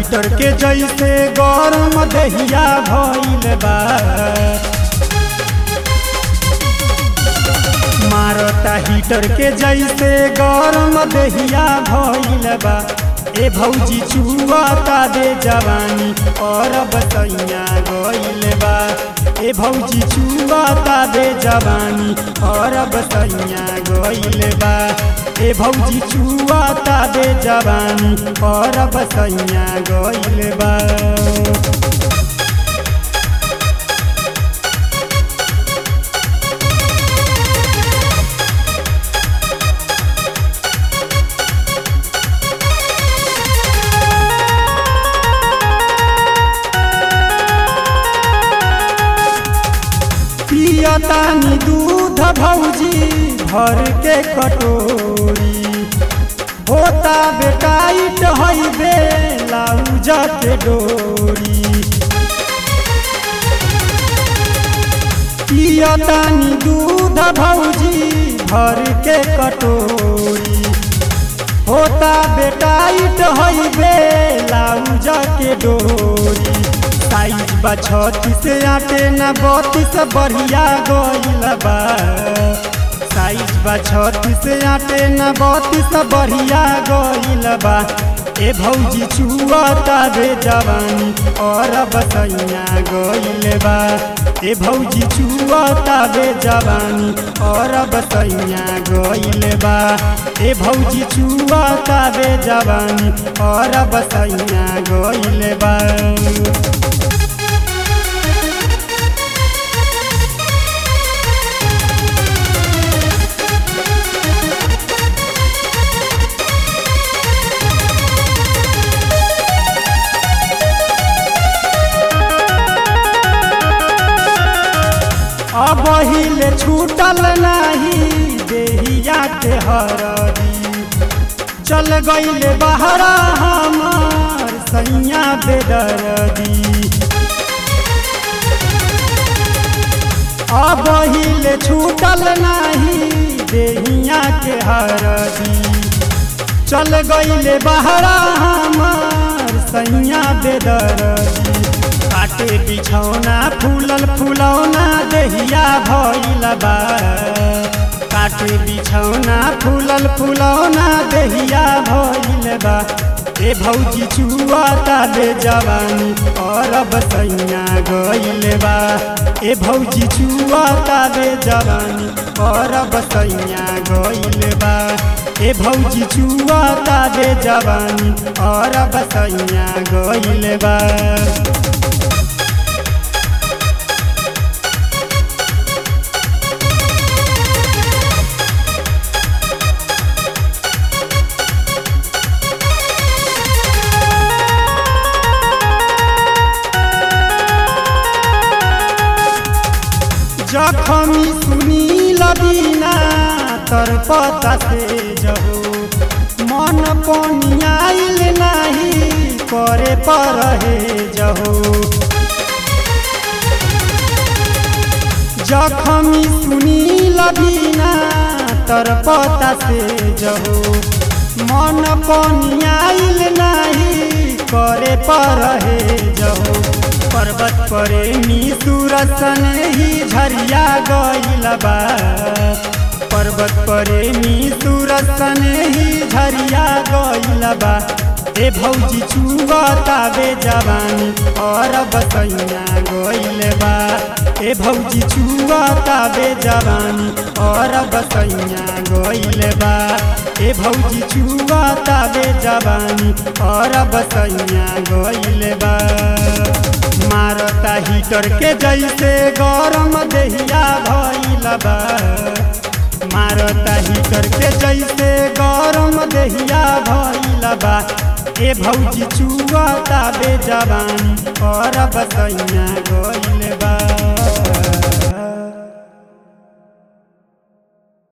heater के जैसे गरम दहिया भइल बा मारता हीटर के जैसे गरम दहिया भइल बा ए भौजी चुआता दे जवानी और बसैया गइल बा ए भौजी चुआता दे जवानी और बसैया गइल बा ए भौजी चुआता दे जवानी और बसैया गइल बा पियतानी दूध भौजी भर के कटोरी होता बेटाइट हई बे लाउज के डोरी पियतानी दूध भौजी भर के कटोरी होता बेटाइट हई बे लाउज के डोरी साइज बा छत्तीस आटे न बत्तीस बढ़िया गइल बा साइज बा छत्तीस आटे न बत्तीस बढ़िया गइल बा ए भौजी चुआता बे जवानी और बसैया गइल बा ए भौजी चुआता बे जवानी और बसैया गइल बा ए भौजी चुआता बे जवानी और बसैया गइल बा अब हिले छूटल नाही देहिया के हरदी चल गईले बहरा हमार सैया बेदरदी अब हिले छूटल नाही देहिया के हरदी चल गईले बहरा हमार सैया बेदरदी काटे बिछौना फूलल फुलौना दहिया भइल बा काटे बिछौना फूलल फुलौना दहिया भइल बा ए भौजी चुआता दे जवानी और बसैया गइल बा ए भौजी चुआता दे जवानी और बसैया गइल बा ए भौजी चुआता दे जवानी और बसैया गइल बा जखमी सुनी लबीना तर पता से जहो मन पनियाइल नाही करे पर हे जहो जखमी सुनी लबीना तर पता से जहो मन पनियाइल नाही करे पर हे जहो पर्वत प्रेमी सुरसन ही झरिया गइल बा पर्वत प्रेमी सुरसन ही झरिया गइल बा ए भौजी चुआता बे जवानी और बसैया गइल बा ए भौजी चुआता बे जवानी और बसैया गइल बा ए भौजी चुआता बे जवानी और बसैया गइल बा मारता हीटर के जैसे गरम दहिया भइल बा मारता हीटर के जैसे गरम दहिया भइल बा ए भौजी चुआता बे जवानी और बसैया गइल बा